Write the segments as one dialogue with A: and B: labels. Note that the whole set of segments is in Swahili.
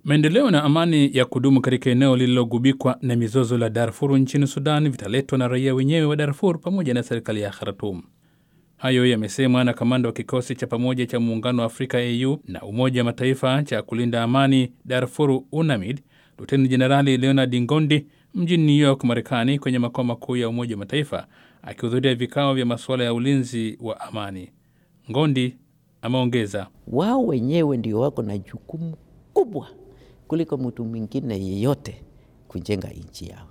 A: Maendeleo na amani ya kudumu katika eneo lililogubikwa na mizozo la Darfur nchini Sudan vitaletwa na raia wenyewe wa Darfur pamoja na serikali ya Khartoum. Hayo yamesemwa na kamanda wa kikosi cha pamoja cha Muungano wa Afrika AU na Umoja wa Mataifa cha kulinda amani Darfur UNAMID, Luteni Jenerali Leonard Ngondi mjini New York, Marekani, kwenye makao makuu ya Umoja wa Mataifa akihudhuria vikao vya masuala ya ulinzi wa amani. Ngondi ameongeza,
B: wao wenyewe ndio wako na jukumu kubwa kuliko mtu mwingine yeyote kujenga nchi yao.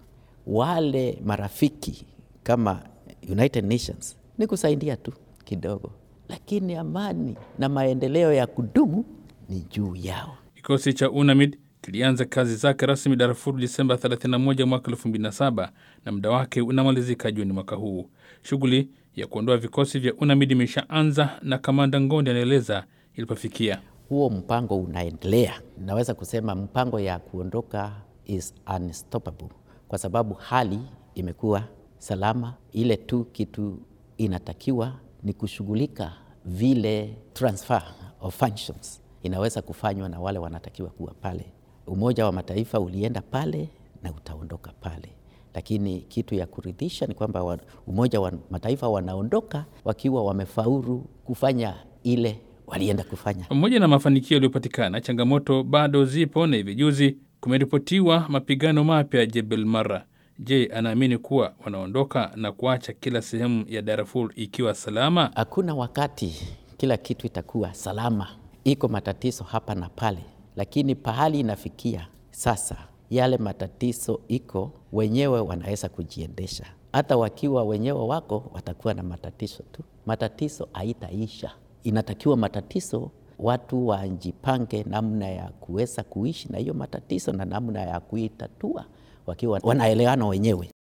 B: Wale marafiki kama United Nations ni kusaidia tu kidogo, lakini amani na maendeleo ya kudumu ni juu yao.
A: Kikosi cha UNAMID kilianza kazi zake rasmi Darfur Disemba 31 mwaka 2007 na muda wake unamalizika Juni mwaka huu. Shughuli ya kuondoa vikosi vya UNAMID imeshaanza na kamanda Ngondi anaeleza ilipofikia.
B: Huo mpango unaendelea. Naweza kusema mpango ya kuondoka is unstoppable kwa sababu hali imekuwa salama. Ile tu kitu inatakiwa ni kushughulika vile transfer of functions inaweza kufanywa na wale wanatakiwa kuwa pale. Umoja wa Mataifa ulienda pale na utaondoka pale, lakini kitu ya kuridhisha ni kwamba Umoja wa Mataifa wanaondoka wakiwa wamefaulu kufanya ile walienda kufanya.
A: Pamoja na mafanikio yaliyopatikana, changamoto bado zipo, na hivi juzi kumeripotiwa mapigano mapya Jebel Mara. Je, anaamini kuwa wanaondoka na kuacha kila sehemu ya Darfur ikiwa salama?
B: Hakuna wakati kila kitu itakuwa salama, iko matatizo hapa na pale, lakini pahali inafikia sasa, yale matatizo iko wenyewe wanaweza kujiendesha. Hata wakiwa wenyewe wako watakuwa na matatizo tu, matatizo haitaisha. Inatakiwa matatizo watu wajipange namna ya kuweza kuishi na hiyo matatizo na namna ya kuitatua wakiwa wanaelewana wenyewe.